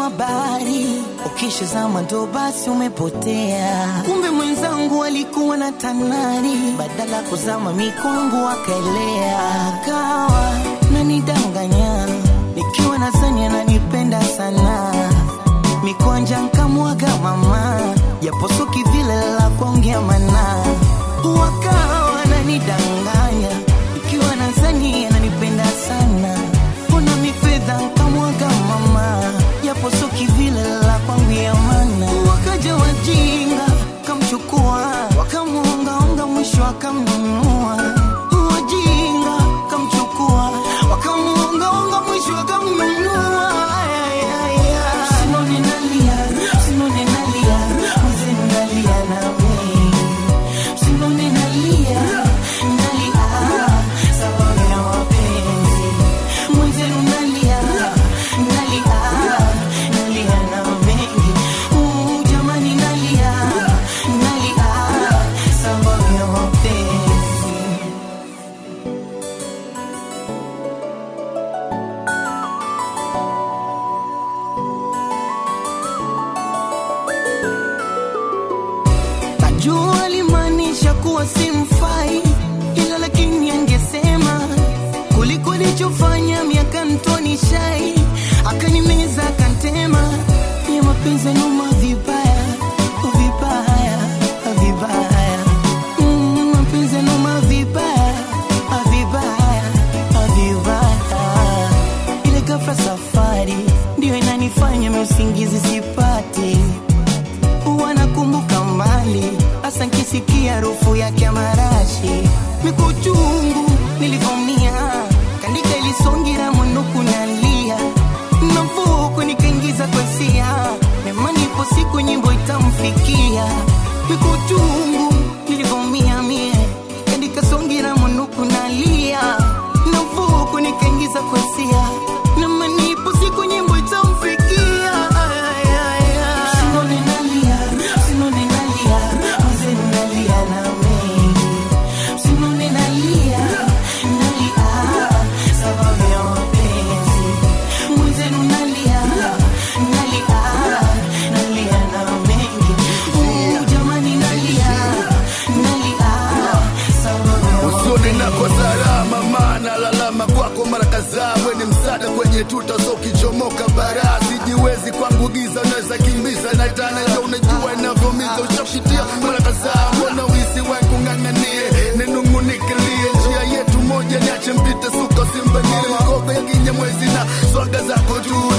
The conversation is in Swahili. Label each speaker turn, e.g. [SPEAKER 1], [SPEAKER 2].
[SPEAKER 1] kama bahari, ukishazama ndo basi umepotea. Kumbe mwenzangu alikuwa na tanari, badala kuzama mikwangu akaelea, kawa nanidanganya nikiwa na zani ananipenda sana, mikwanja nkamwaga mama, japo suki vile la kuongea mana, wakawa nanidanganya nikiwa na zani ananipenda sana, mbona mifedha nkamwaga mama, japo suki vile la kuongea mana, wakaja wajinga kamchukua, wakamuongaonga, mwisho akamnunua, wajinga kamchukua, wakamuongaonga, mwisho akamnunua. Ay, ay, ay. Usinone nalia, usinone nalia, mzee nalia nami. Usinone nalia, nalia, sababu ya mapenzi. Mwenzenu nalia, nalia, nalia na mengi. Uh, jamani nalia, nalia, sababu ya mapenzi. Najua alimaanisha kuwa simfai, ila lakini angesema kuliko alichofanya miaka mtoni shai, akanimeza akantema, ya mapenzi yanuma vibaya vibaya vibaya, Mm, mapenzi yanuma vibaya vibaya vibaya, ile ghafla safari ndio inanifanya mimi usingizi sipati wanakumbuka mbali, hasa nkisikia harufu yake ya marashi, mikuchungu nilivomia, kandika ilisongira mwinuku nalia, navuku nikaingiza kwa hisia, nemani ipo siku nyimbo itamfikia, mikuchungu nilivomia mie, kandika songira mwinuku nalia, navuku nikaingiza kwa hisia, nemani ipo siku nyimbo itamfikia. Ay, ay, ay. Usinone nalia, usinone nalia, mzee nalia na mengi. Usinone nalia, nalia, sababu ya mapenzi. Mwenzenu nalia, nalia, nalia na mengi. Uh, jamani nalia, nalia, sababu ya
[SPEAKER 2] usoni nako salama, maana lalama kwako mara kadhaa. We ni msaada kwenye tuta, so ukichomoka bara sijiwezi kwangu giza, unaweza kimbiza na tana, ndio unajua inavyomiza. Ushapitia mara kadhaa, mbona wisi wangu ng'ang'anie, ninung'unikilie njia yetu moja, niache mpite suka simbanie makobe ya kinyamwezi na swaga zako juu